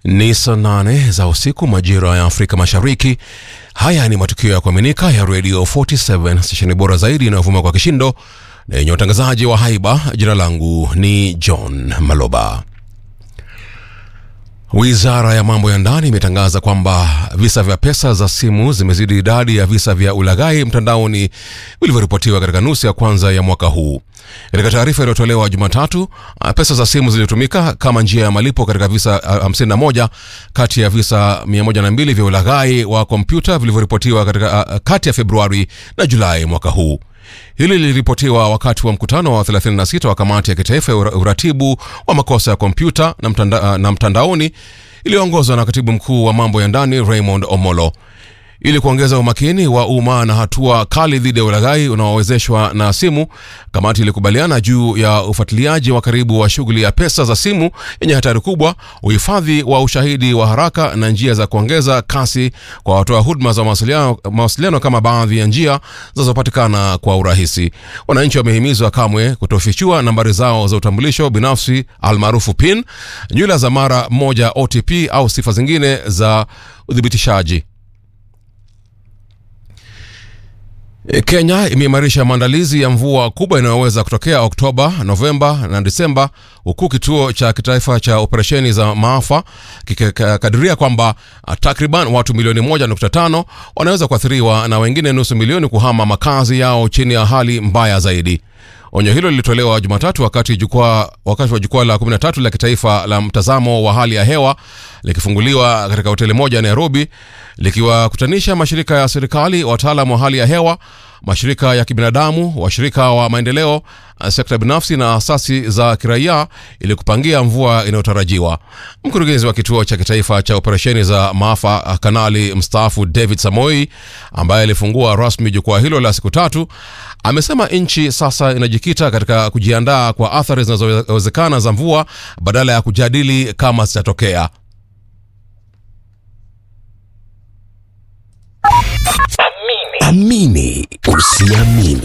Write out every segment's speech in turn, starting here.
Ni saa nane za usiku majira ya Afrika Mashariki. Haya ni matukio ya kuaminika ya Radio 47 stesheni bora zaidi inayovuma kwa kishindo na yenye utangazaji wa haiba. Jina langu ni John Maloba. Wizara ya mambo ya ndani imetangaza kwamba visa vya pesa za simu zimezidi idadi ya visa vya ulaghai mtandaoni vilivyoripotiwa katika nusu ya kwanza ya mwaka huu. Katika taarifa iliyotolewa Jumatatu, pesa za simu zilitumika kama njia ya malipo katika visa 51 kati ya visa 102 vya ulaghai wa kompyuta vilivyoripotiwa katika kati ya Februari na Julai mwaka huu. Hili liliripotiwa wakati wa mkutano wa 36 wa kamati ya kitaifa ya uratibu wa makosa ya kompyuta na, mtanda, na mtandaoni iliyoongozwa na katibu mkuu wa mambo ya ndani Raymond Omolo. Ili kuongeza umakini wa umma na hatua kali dhidi ya ulaghai unaowezeshwa na simu, kamati ilikubaliana juu ya ufuatiliaji wa karibu wa shughuli ya pesa za simu yenye hatari kubwa, uhifadhi wa ushahidi wa haraka na njia za kuongeza kasi kwa watoa huduma za mawasiliano, mawasiliano kama baadhi ya njia zinazopatikana kwa urahisi. Wananchi wamehimizwa kamwe kutofichua nambari zao za utambulisho binafsi almaarufu PIN, nywila za mara moja OTP au sifa zingine za uthibitishaji. Kenya imeimarisha maandalizi ya mvua kubwa inayoweza kutokea Oktoba, Novemba na Disemba, huku kituo cha kitaifa cha operesheni za maafa kikikadiria kwamba takriban watu milioni 1.5 wanaweza kuathiriwa na wengine nusu milioni kuhama makazi yao chini ya hali mbaya zaidi. Onyo hilo lilitolewa Jumatatu wakati jukwaa wakati wa jukwaa la 13 la kitaifa la mtazamo wa hali ya hewa likifunguliwa katika hoteli moja Nairobi, likiwakutanisha mashirika ya serikali, wataalam wa hali ya hewa, mashirika ya kibinadamu, washirika wa maendeleo, sekta binafsi na asasi za kiraia ili kupangia mvua inayotarajiwa. Mkurugenzi wa kituo cha kitaifa cha operesheni za maafa, kanali mstaafu David Samoi, ambaye alifungua rasmi jukwaa hilo la siku tatu, amesema nchi sasa inajikita katika kujiandaa kwa athari zinazowezekana za mvua badala ya kujadili kama zitatokea. Amini usiamini.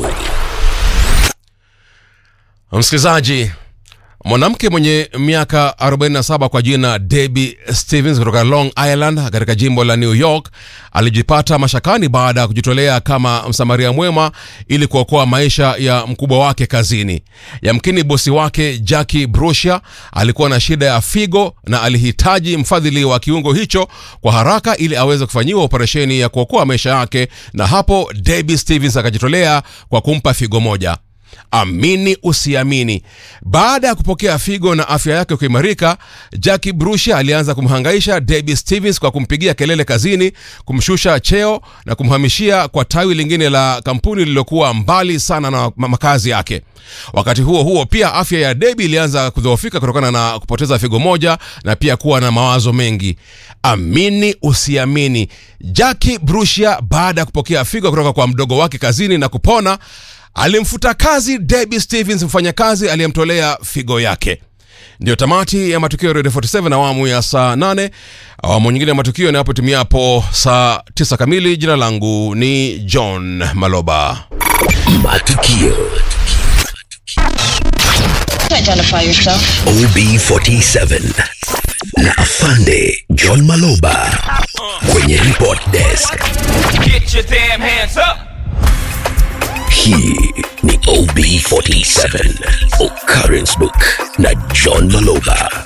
Msikilizaji, mwanamke mwenye miaka 47 kwa jina Debbie Stevens kutoka Long Island katika jimbo la New York alijipata mashakani baada ya kujitolea kama msamaria mwema ili kuokoa maisha ya mkubwa wake kazini. Yamkini bosi wake Jackie Brusha alikuwa na shida ya figo na alihitaji mfadhili wa kiungo hicho kwa haraka ili aweze kufanyiwa operesheni ya kuokoa maisha yake, na hapo Debbie Stevens akajitolea kwa kumpa figo moja. Amini usiamini, baada ya kupokea figo na afya yake kuimarika, Jackie Brusha alianza kumhangaisha Debbie Stevens kwa kumpigia kelele kazini, kumshusha cheo na kumhamishia kwa tawi lingine la kampuni lililokuwa mbali sana na makazi yake. Wakati huo huo, pia afya ya Debbie ilianza kudhoofika kutokana na kupoteza figo moja na pia kuwa na mawazo mengi. Amini usiamini, Jackie Brusha baada ya kupokea figo kutoka kwa mdogo wake kazini na kupona alimfuta kazi Debbie Stevens, mfanyakazi aliyemtolea figo yake. Ndiyo tamati ya matukio ya Radio 47 awamu ya saa 8. Awamu nyingine ya matukio inapotumiapo saa 9 kamili. Jina langu ni John Maloba. Matukio Identify yourself. OB47 na Afande John Maloba kwenye report desk. Get your damn hands up! Hii ni OB47 Occurrence Book na John Maloba